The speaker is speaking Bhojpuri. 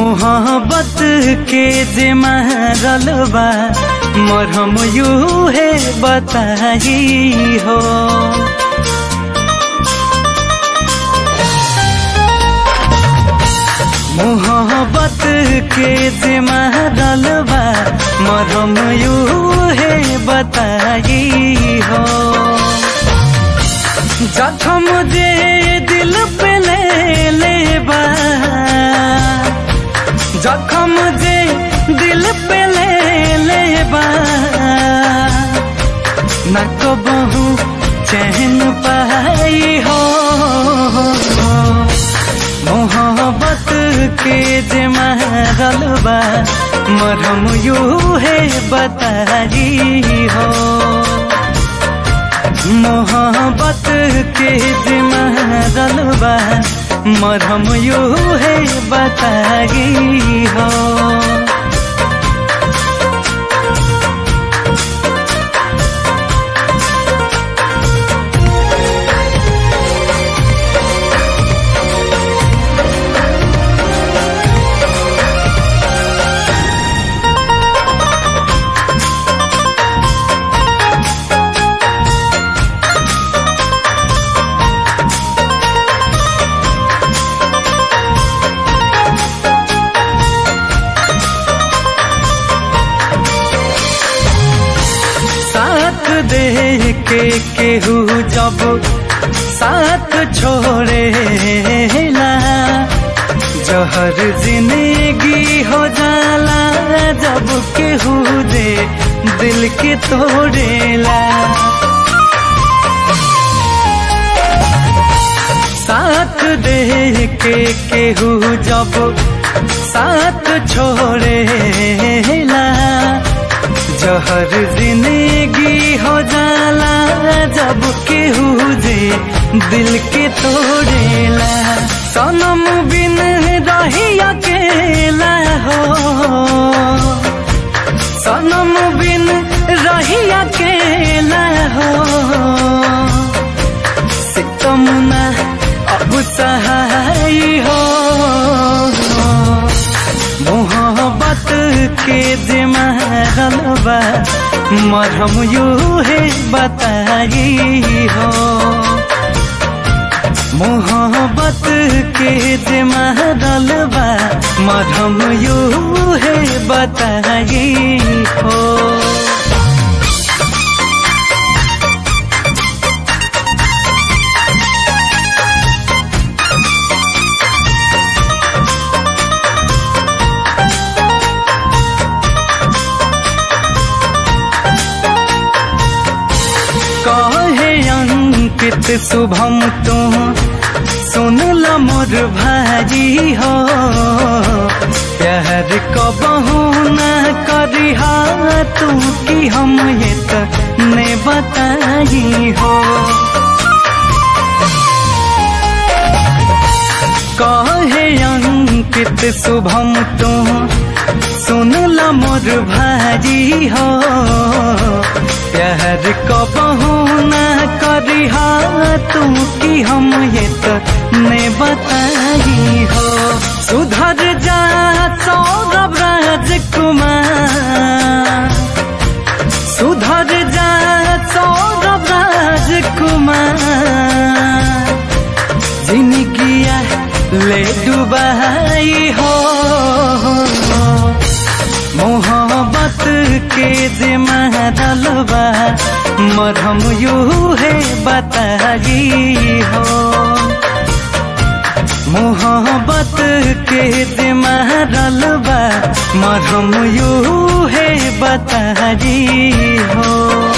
मोहब्बत के जे मारल बा मरहम यू है बताई हो मोहब्बत के जे मारल बा मरहम यू है बताई हो जखम जे दिल पे ले लेबा जखम जे दिल पे ले लेबा न कबहू चैन पाई हो मोहब्बत के जे मारल बा मरहम यू है बताई हो मोहब्बत के जिमरल बा मरहम यू है बताई हो साथ दे के केहू जब साथ छोड़े ला जहर जिंदगी हो जाला जब केहू दे दिल के तोड़ेला साथ दे के केहू जब साथ छोड़ेला जहर जिंदगी हो जाला जब केहू जे दिल के तोड़ेला सनम बिन रही अकेला हो सनम बिन रही अकेला हो सितमुना अब सहाय हो मोहब्बत के जिमरल बा मरहम यू है बताई हो मोहब्बत के जिमरल बा मरहम यू है बताई हो कहे अंकित शुभम तू सुन ल मोर भाजी हो प्यार कबहू न करिहा तू कि हम ये ने बताई हो कहे अंकित शुभम तू सुन ल मोर भाजी हो प्यार कबहू न करिहा तू कि हम ये तो ने बताई हो सुधर जा सौरभ राजकुमार सुधर जा सौरभ राजकुमार जिनकिया ले डुबाई हो मोहब्बत के जिमरल बा मरहम यू है बताई हो मोहब्बत के जिमरल बा मरहम यू है बताई हो